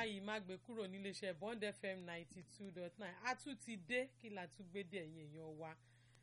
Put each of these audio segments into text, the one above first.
báyìí má gbé kúrò níléeṣẹ́ Bond FM ninety two dot nine a tún ti dé kí la tún gbé dé ẹ̀yìn èèyàn wa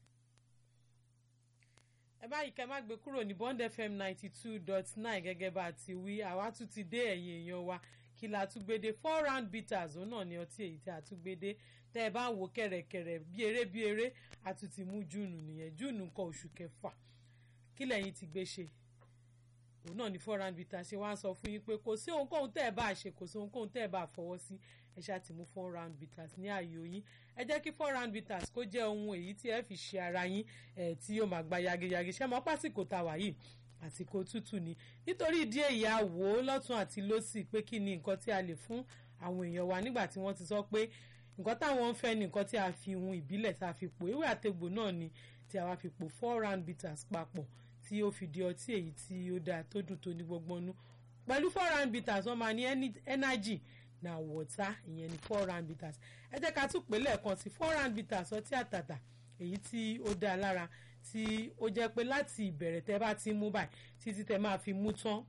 ẹ báyìí kẹ́ má gbé kúrò ní Bond FM ninety two dot nine gẹ́gẹ́ bá a ti wí àwa tún ti dé ẹ̀yìn èèyàn wa kí la tún gbé dé four round bitters òun náà ni ọtí èyí tí a tún gbé dé tẹ́ ẹ bá ń wo kẹ̀rẹ̀kẹ̀rẹ̀ bí eré bí eré a tún ti mú júùnù nìyẹn júùnù nǹkan oṣù kẹfà kí lẹ́yìn ti gbé ṣe òun náà ni four round bitters ṣe wá ń sọ fún yín pé kò sí ohunkóhun tẹ́ ẹ bá ṣe kò sí ohunkóhun tẹ́ ẹ bá fọwọ́ sí ẹ ṣáà ti mú four round bitters ní ààyò yín ẹ jẹ́ kí four round bitters kó jẹ́ ohun èyí tí ẹ fi ṣe ara yín ẹ̀ tí yóò máa gba yageyage ṣé mọ́ pásìkò tá a wà yìí àsìkò tútù ni nítorí ìdí èyí a wò ó lọ́tún àti lọ́sì pé kí ni nǹkan tí a lè fún àwọn èèyàn wa nígbà tí wọ́n ti sọ pé nǹkan táwọn ń fẹ́ ni nǹkan tí a fi hun ìbílẹ̀ tá a fi pò ewé àtegbò náà ni tí a wá fi pò four round bitters papọ̀ tí ó fi di ọtí èyí tí ó dáa tó dùn tó ní gbọgbọ́nú pẹ̀lú four round bitters wọ́n máa ní energy na water ìyẹn ni four round bitters ẹ jẹ́ ká tún pè lẹ́ẹ̀kan sí four round bitters ọtí àtàtà èyí tí ó dáa lára tí ó jẹ́ pé láti ìbẹ̀rẹ̀ tẹ́ bá ti mú báyìí títí tẹ́ máa fi mú tán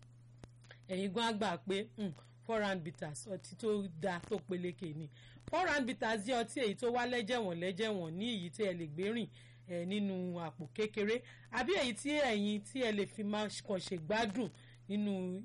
ẹ̀yin gan àgbà pé four round bitters ọtí tó dáa tó peléke ni four round bitters jẹ́ ọtí èyí tó wá lẹ́jẹ̀wọ̀n lẹ́jẹ̀wọ̀n ní èyí tí ẹ lè gbé rìn ẹ nínú àpò kékeré àbí èyí tí ẹ̀yin tí ẹ lè fi máa kàn ṣe gbádùn nínú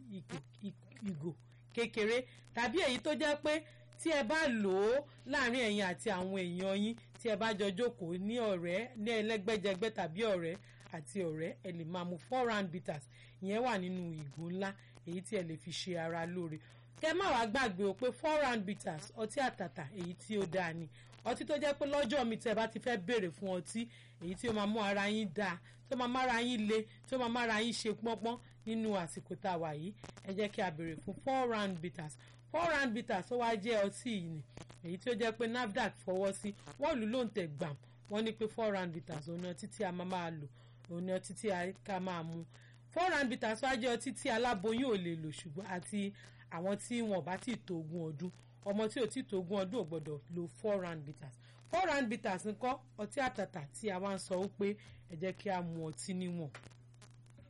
ìgò kékeré tàbí èyí tó jẹ́ pé tí ẹ bá lò ó láàrin ẹ̀yin àti àwọn èèyàn yín tí ẹ bá jọ jókòó ní ọ̀rẹ́ ní ẹlẹ́gbẹ́jẹgbẹ́ tàbí ọ̀rẹ́ àti ọ̀rẹ́ ẹ lè máa mu four round bitters ìyẹn wà nínú ìgò ńlá èyí tí ẹ lè fi ṣe ara lóore kẹ má wàá gbàgbé o pé four round bitters ọtí àtàtà èyí tí ó dáa ni ọtí tó jẹ́ pé lọ́jọ́ mi tẹ́ bá ti fẹ́ béèrè fún ọtí èyí tí ó máa mú ara yín dáa tó máa mára yín le tó máa mára yín ṣe pọ́npọ́n nínú àsìkò tá a wà yìí ẹ jẹ́ kí a béèrè fún four round bitters four round bitters ó wá jẹ́ ọtí yìí ni èyí tí ó jẹ́ pé NAFDAC fọwọ́ sí wọ́n lù ló ń tẹ̀ gbàm wọ́n ní pé four round bitters òun ni ọtí tí a máa máa lò òun ni ọtí tí a ká máa mu four round bitters wá jẹ́ ọtí tí aláboyún ò lè lò ṣùgbọ́n àti àwọn tí wọn bá ti tó ogún ọdún ọmọ tí ò tí tó ogún ọdún ò gbọ́dọ̀ lo four round bitters four round bitters ńkọ́ ọtí àtàtà tí a wá ń sọ ó pé ẹ jẹ́ kí a mu ọtí níwọ̀n